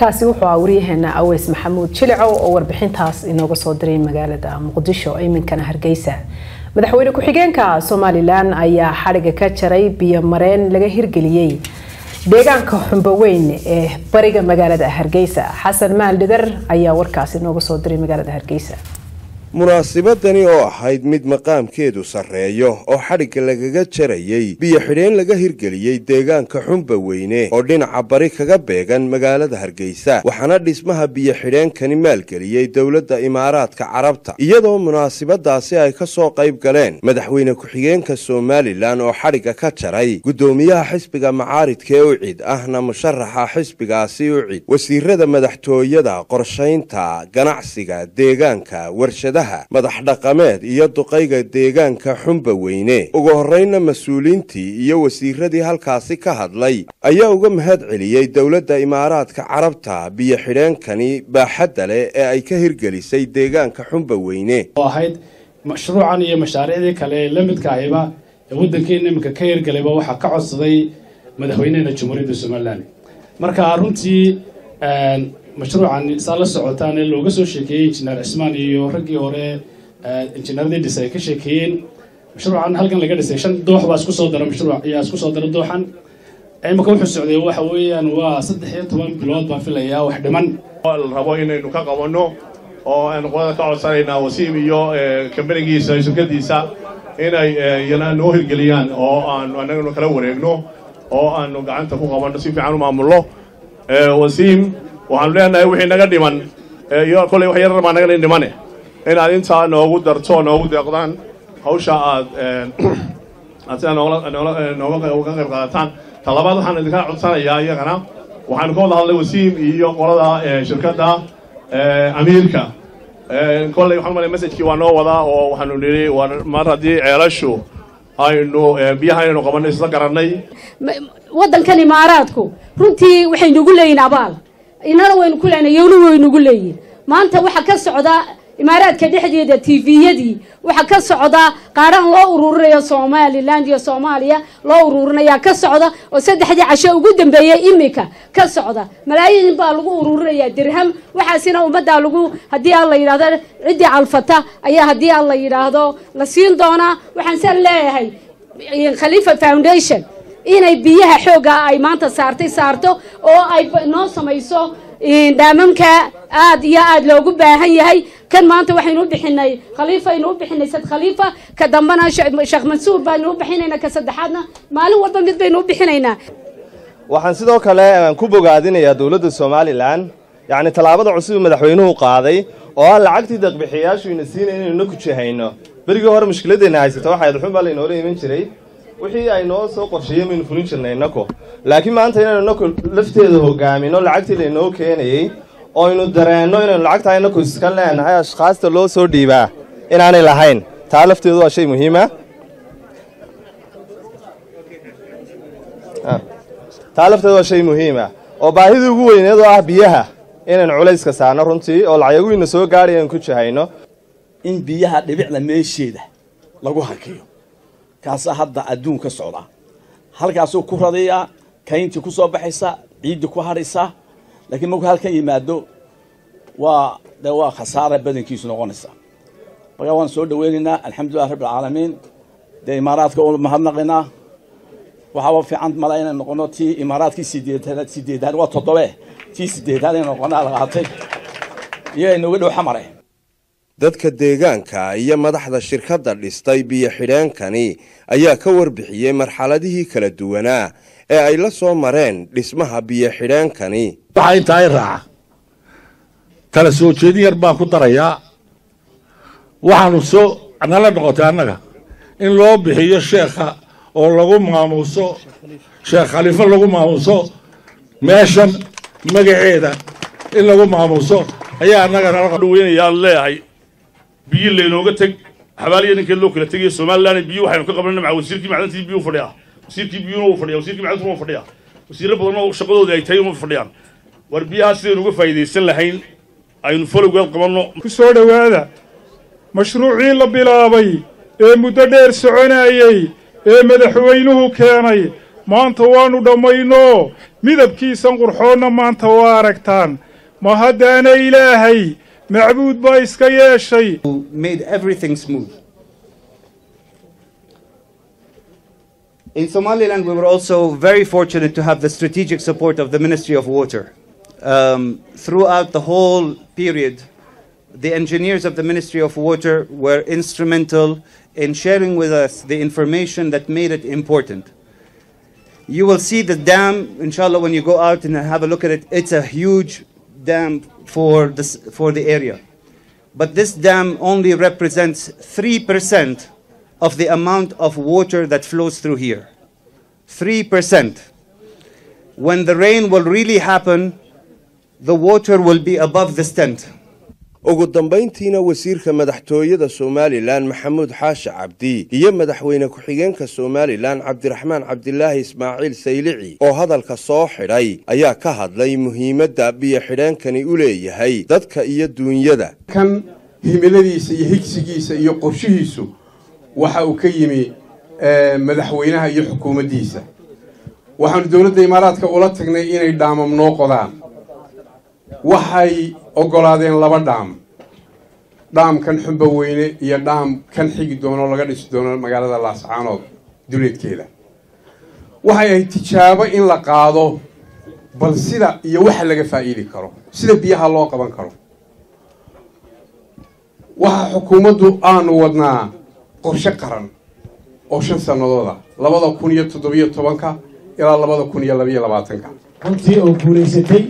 kaasi wuxuu ah waryaheena aweys maxamuud jilicow oo warbixintaas inooga soo diray magaalada muqdisho iminkana hargeysa madaxweyne ku-xigeenka somalilan ayaa xadhiga ka jaray biyo mareen laga hirgeliyey deegaanka xumboweyn ee bariga magaalada hargeysa xasan maaldhidar ayaa warkaasi inooga soo diray magaalada hargeysa munaasibadani oo ahayd mid maqaamkeedu sarreeyo oo xadhigga lagaga jarayey biyo xidheen laga hirgeliyey deegaanka xumba weyne oo dhinaca bari kaga beegan magaalada hargeysa waxaana dhismaha biyo xidheenkani maalgeliyey dowladda imaaraadka carabta iyadoo munaasibadaasi ay ka soo qayb galeen madaxweyne ku-xigeenka somalilan oo xadhigga ka jaray guddoomiyaha xisbiga macaaridka ee ucid ahna musharaxa xisbigaasi ucid wasiirada madaxtooyada qorshaynta ganacsiga deegaanka warshada madax dhaqameed iyo duqayga deegaanka xumba weyne ugu horreynna mas-uuliintii iyo wasiiradii halkaasi ka hadlay ayaa uga mahad celiyey dowladda imaaraadka carabta biyo xidheenkani baaxadda leh ee ay ka hirgelisay deegaanka xumba weyne oo ahayd mashruucan iyo mashaariicdii kale ee la midka ahiba ee waddankeena iminka ka hirgelayba waxaa ka codsaday madaxweyneena jamhuuriyadda somalilan marka runtii mashruucan saa la socotaan ee looga soo sheekeeyey injineer cismaan iyo raggii hore injineeradii dhisa ay ka sheekeeyeen mashruucan halkan laga dhisay shan doox baa isku soo dara mashruuc ayaa isku soo dara dooxan imika wuxuu socday waxa weeyaan waa saddex iyo toban bilood baan filayaa wax dhiman la rabo inaynu ka qabanno oo aynu qolada ka codsanaynaa wasiim iyo kambanigiisa shirkadiisa inay yana noo hirgeliyaan oo aanu annaganu kala wareegno oo aanu gacanta ku qabanno si fiican u maamulno wasiim waxaanu leenahay wixii naga dhiman iyo kolley wax yarar baa naga dhimane inaad intaa noogu darto noogu deeqdaan hawsha aad aad sidaa nooga qayb qaadataan talabaad waxaan idinka codsanayaa iyagana waxaanu ka wada hadlay wasiim iyo qolada shirkadda amiirka kolley waxaan malay messajkii waa noo wadaa oo waxaanu nidhi mar haddii ceelashu aynu biyaha inaynu qabanno isla garannay waddankan imaaraadku runtii waxay nagu leeyihin abaal inana waynu ku leenahay yowna waynugu leeyihin maanta waxaa ka socda imaaraadka dhexdeeda tviyadii waxaa ka socda qaaraan loo ururinayo somaliland iyo soomaaliya loo ururinaya ka socda oo saddexdii casho ugu dambeeyey imika ka socda malaayiin baa lagu ururinayaa dirham waxaasina ummaddaa lagu haddii aan la yidhahdo ciddii calfata ayaa haddii aan la yidhaahdo la siin doonaa waxaan san leeyahay khaliifa foundation inay biyaha xoogga ay maanta saartay saarto oo ay noo samayso dhaamamka aad iyo aad loogu baahan yahay kan maanta waxaynu u bixinay khaliifa aynu u bixinay sad khaliifa ka dambana sheekh mansuur baanu u bixinaynaa ka saddexaadna maalin walba mid baynu u bixinaynaa waxaan sidoo kale ku bogaadinayaa dowladda somalilan yacni tallaabada cusub madaxweynuhu qaaday oo ah lacagtii deeqbixiyayaashu ina siinay inaynu na kujahayno berigii hore mushkiladeenna haysata waxayd xun baa laynoola iman jiray wixii ay noo soo qorsheeyeen baynu fulin jirnay innako laakiin maanta inaynu innako lafteeda hogaamino lacagtii laynoo keenayey oo aynu dareenno inaynu lacagtaa innako iska leenahay ashkhaasta loo soo dhiibaa inaanay lahayn taa lafteedu waa shay muhiima taa lafteedu waa shay muhiima oo baahidii ugu weyneed oo ah biyaha inaynu culayska saarno runtii oo lacayaguhiina soo gaadhay aynu ku jahayno in biyaha dhibicda meesheeda lagu hakiyo kaasaa hadda adduun ka socdaa halkaasuu ku radayaa kayntii ku soo baxaysa ciiddii ku hadhaysaa laakiin markuu halkan yimaado waa de waa khasaara badankiisu noqonaysa markaa waan soo dhaweynaynaa alxamdulilah rabbi alcaalamiin dee imaaraadka u mahadnaqaynaa waxaaba fiican mala inay noqono tii imaaraadkii sideedaad sideedaad waa toddobe tii sideedaad inay noqonaa la qaatay iyo inooga dhow xamare dadka deegaanka iyo madaxda shirkadda dhistay biyo xidheenkani ayaa ka warbixiyey marxaladihii kala duwanaa ee ay la soo mareen dhismaha biyo xidheenkani waxaa intaa i raaca kala soo jeedin yar baan ku darayaa waxaanu soo nala noqotay annaga in loo bixiyo sheekha oo lagu maamuuso sheekh khaliifo lagu maamuuso meeshan magaceeda in lagu maamuuso ayaa annaga nala dhaweynayaan leeyahay biyo laynooga teg xabaaliya ninkeed loo kala tegaya somalilan biyo waxaynu ka qabanana maca wasiirkii macdantii biyu fadhiya wasiirkii biyuna uu fadhiya wasiirkii macdantuna uu fadhiya wasiirro badan oo shaqadoodii ay tahay uma fadhiyaan war biyaha sidaynu uga faa'iidaysan lahayn aynu folowgeed qabanno ku soo dhowaada mashruucii la bilaabay ee muddo dheer soconayey ee madaxweynuhu keenay maanta waannu dhammayno midabkiisan qurxoonna maanta waa aragtaan ma haddaana ilaahay macbuud baa iska yeeshay made everything smooth. In Somaliland, we were also very fortunate to have the strategic support of the Ministry of Water. Um, throughout the whole period, the engineers of the Ministry of Water were instrumental in sharing with us the information that made it important. You will see the dam, inshallah, when you go out and have a look at it. It's a huge dam for, this, for the area. But this dam only represents 3% of the amount of water that flows through here. 3%. When the rain will really happen, the water will be above the stent. ugu dambayntiina wasiirka madaxtooyada somalilan maxamuud xaashi cabdi iyo madaxweyne ku-xigeenka somalilan cabdiraxmaan cabdilaahi ismaaciil saylici oo hadalka soo xidhay ayaa ka hadlay muhiimadda biyo-xidheenkani u leeyahay dadka iyo duunyada kan himiladiisa iyo higsigiisa iyo qorshihiisu waxa uu ka yimi madaxweynaha iyo xukuumaddiisa waxaanu dowladda imaaraadka ula tagnay inay dhaamam noo qodaan waxay oggolaadeen laba dhaam dhaamkan xumba weyne iyo dhaam kan xigi doono laga dhisi doono magaalada laascaanood duleedkeeda waxay ahayd tijaabo in la qaado bal sida iyo waxa laga faa'iidi karo sida biyaha loo qaban karo waxa xukuumaddu aanu wadnaa qorshe qaran oo shan sannadooda labada kun iyo toddobiyo tobanka ilaa labada kun iyo labayo labaatanka runtii oo guulaysatay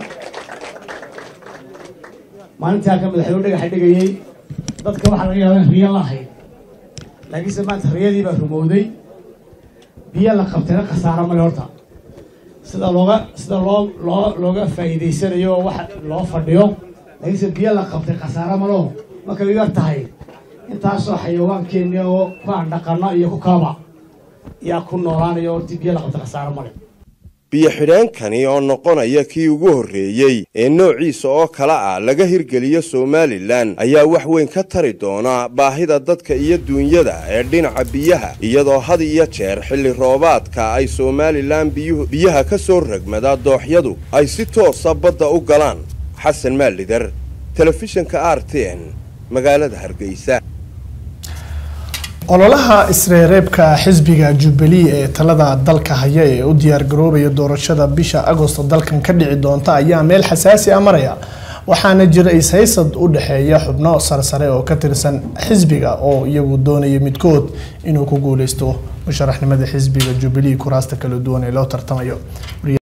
maalintii halkan madaxweyne dhagaxa dhigayey dadka waxaa laga yaaba in riyo la ahayd laakiinse maanta riyadii baa rumowday biyo la qabtayna khasaaro male horta sida looga sida loo loo looga faa'iidaysanayo oo wax loo fadhiyo laakiinse biyo la qabtay khasaaro maleo markay u yar tahay intaasoo xayawaankeenni oo ku aan dhaqano iyo ku kalaba yaa ku noolaanayo hortii biyo la qabtay khasaaro male biyo-xidheenkani oo noqonaya kii ugu horreeyey ee noociisa oo kale ah laga hirgeliyo somalilan ayaa wax weyn ka tari doona baahida dadka iyo duunyada ee dhinaca biyaha iyadoo had iyo jeer xilli roobaadka ay somalilan biyuhu biyaha ka soo ragmada dooxyadu ay si toosa badda u galaan xasan maalidar telefishinka r t n magaalada hargeysa ololaha isreereebka xisbiga jubilee ee talada dalka haya ee u diyaargaroobaya doorashada bisha agosto dalkan ka dhici doonta ayaa meel xasaasi a maraya waxaana jira is-haysad u dhexeeya xubno sarsare oo ka tirsan xisbiga oo iyagu doonaya midkood inuu ku guuleysto musharaxnimada xisbiga jubilee kuraasta kala duwan ee loo tartamayo